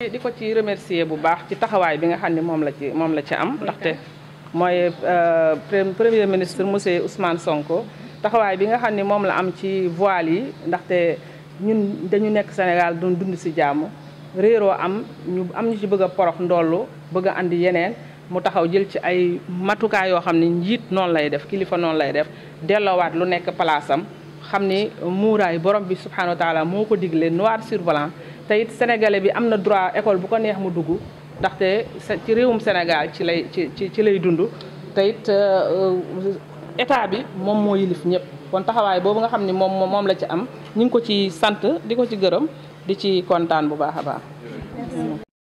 di di ko ci remercier bu baax ci taxawaay bi nga xam ne moom la ci moom la ci am ndaxte mooy premier ministre monsieur Ousmane Sonko taxawaay bi nga xam ne moom la am ci voile yi ndaxte ñun dañu nekk Sénégal doon dund si jàmm réeroo am ñu am ñu ci bëgg a porox ndollu bëgg a andi yeneen mu taxaw jël ci ay matukaay yoo xam ne njiit noonu lay def kilifa noonu lay def delloowaat lu nekk palaasam xam ni muuraay borom bi subhanahu wa taala moo ko digle noir sur blanc te it sénégalais bi am na droit école bu ko neex mu dugg ndaxte ci réewum Sénégal ci lay ci ci ci lay dund te it état bi moom moo yilif ñëpp kon taxawaay boobu nga xam ni moom moom la ci am ñu ngi ko ci sant di ko ci gërëm di ci kontaan bu baax a baax